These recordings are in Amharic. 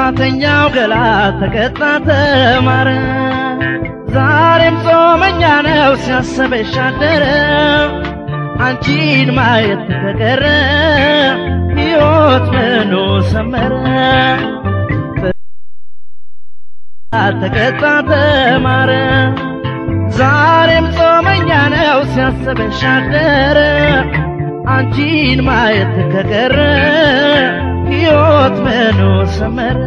ጥፋተኛው ገላ ተቀጣ ተማረ ዛሬም ጾመኛ ነው ሲያሰበሽ አደረ አንቺን ማየት ተቀረ ሕይወት ምኑ ሰመረ ተቀጣ ተማረ ዛሬም ጾመኛ ነው ሲያስበሽ አደረ አንቺን ማየት ከቀረ ሕይወት ምኑ ሰመረ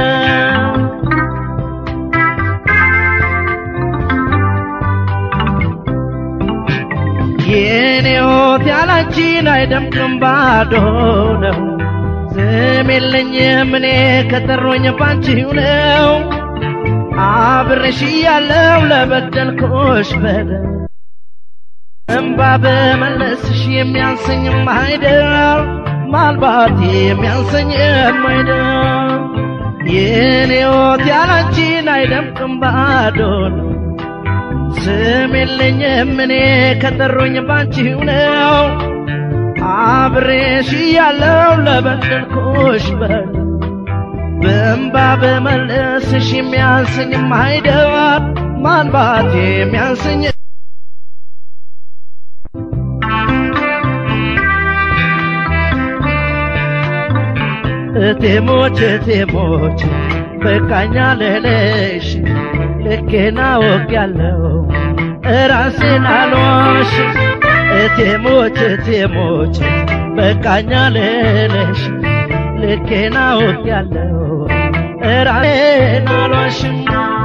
የኔ ሕይወት ያላንቺን አይደምቅም ባዶ ነው ስም የለኝም እኔ ከጠሮኝ ባንቺው ነው አብረሽ ያለው ለበደልኩሽ በደል እምባ በመለስሽ የሚያንሰኝም አይደል ማልባት የሚያንሰኝም አይደል የኔ ሕይወት ያላንቺን አይደምቅም ባዶ ነው ስም የለኝም እኔ ከጠሮኝ ባንቺው ነው አብሬሽ ያለው ለበደልኩሽ በደል በእንባ በመለስሽ የሚያንሰኝም አይደል ማንባት የሚያንሰኝ እቴሞች እቴሞች በቃኛ ልልሽ ልኬና ወግ ያለው ራሴን አልዋሽ እቴሞች እቴሞች በቃኛ ልልሽ ልኬና ወግ ያለው ራሴን አልዋሽም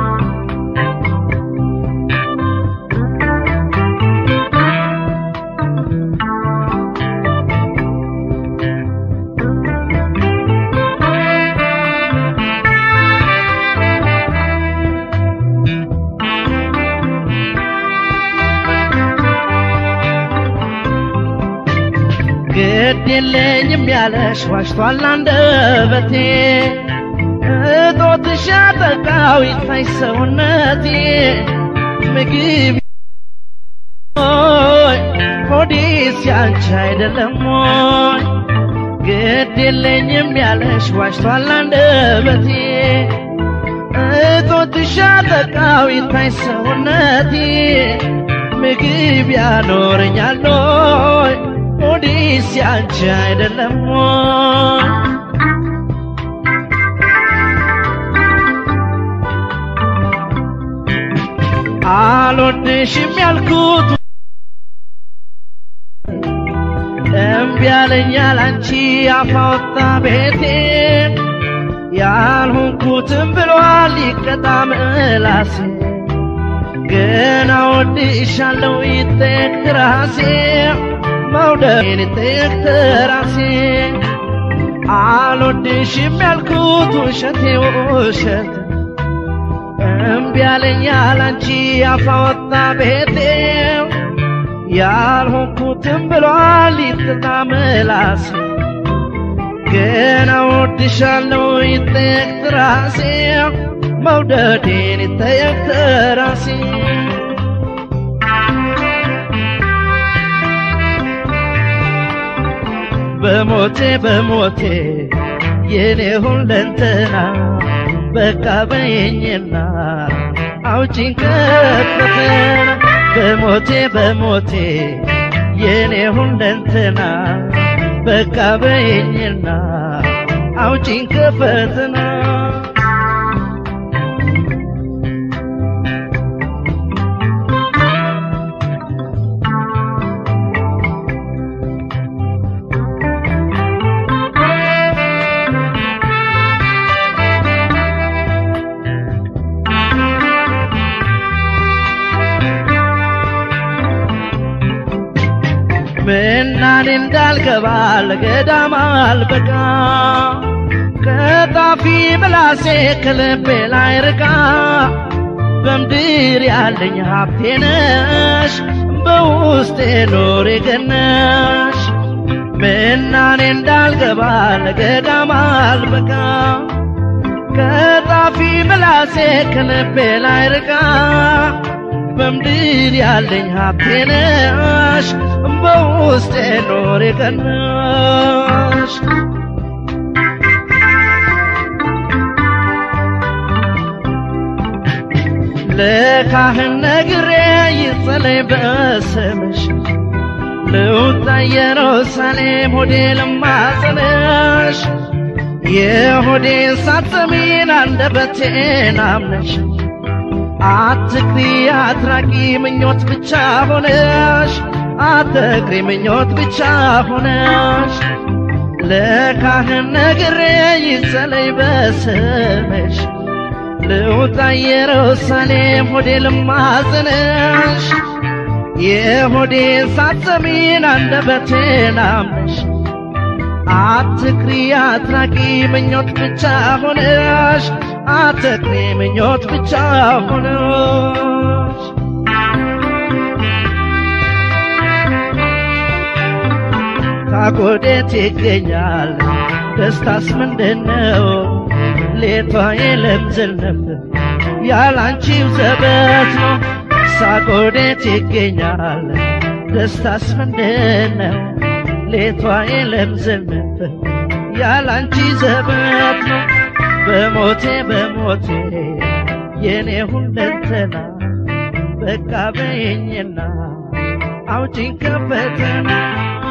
ግድ የለኝም ያለሽ ዋሽቷል አንደበቴ እጦትሽ አጠቃው ይታይ ሰውነቴ ምግብ ሆይ ሆዴስ ያንቺ አይደለም ሆይ ግድ የለኝም ያለሽ ዋሽቷል አንደበቴ እጦትሽ አጠቃው ይታይ ሰውነቴ ምግብ ያኖረኛል ሆይ ሆዴስ ያንቺ አይደለም ሆይ አልወድሽም ያልኩት እምቢ ያለኛል አንቺ አፋወጣ ቤቴ ያልሆንኩትም ብሏል ይቀጣ ምላሴ ግን አወድሻለሁ ይጠየቅ ራሴ መውደዴን ይጠየቅ ራሴ አልወድሽም ያልኩት ውሸቴ ውሸት እምቢ ያለኛል አንቺ አፋወጣ ቤቴ ያልሆንኩትም ብሏል ይጥና ምላሴ ግን አወድሻለሁ ይጠየቅ ራሴ መውደዴን ይጠየቅ ራሴ በሞቴ በሞቴ የኔ ሁለንተና በቃ በየኝና አውጪኝ ከፈተና በሞቴ በሞቴ የኔ ሁለንተና በቃ በየኝና አውጪኝ ከፈተና ምናኔ እንዳልገባ ለገዳም አልበቃ ከጣፊ ምላሴ ከልቤ ላይ ርቃ በምድር ያለኝ ሀብቴ ነሽ በውስጤ ኖሬ ገነሽ ምናኔ እንዳልገባ ለገዳም አልበቃ ከጣፊ ምላሴ ከልቤ ላይ ርቃ በምድር ያለኝ ሀብቴ ነሽ በውስጤ ኖሬ ገነሽ ለካህን ነግሬ ይጸለይ በስምሽ ልውጣ ኢየሩሳሌም ሆዴ ልማጸንሽ የሆዴን ሳትሰሚን አንደበቴን አምነሽ አትክሪ አትራቂ ምኞት ብቻ ሆነሽ አትክሪ ምኞት ብቻ ሆነሽ ለካህን ነግሬ ይጸለይ በስምሽ ልውጣ ኢየሩሳሌም ሆዴ ልማጽንሽ የሆዴን ሳትሰሚን አንደበቴን አምነሽ አትክሪ አትራቂ ምኞት ብቻ ሆነሽ አትክሪ ምኞት ብቻ ሆነሽ ታጎዴት ይገኛል ደስታስ ምንድነው? ሌቷ የለምዝል ነበር ያላንቺው ዘበት ነው። ሳጎዴት ይገኛል ደስታስ ምንድነው? ሌቷ የለምዝል ነበር ያላንቺ ዘበት ነው። በሞቴ በሞቴ የኔ ሁለንተና በቃ በይኝና አውጪኝ ከፈተና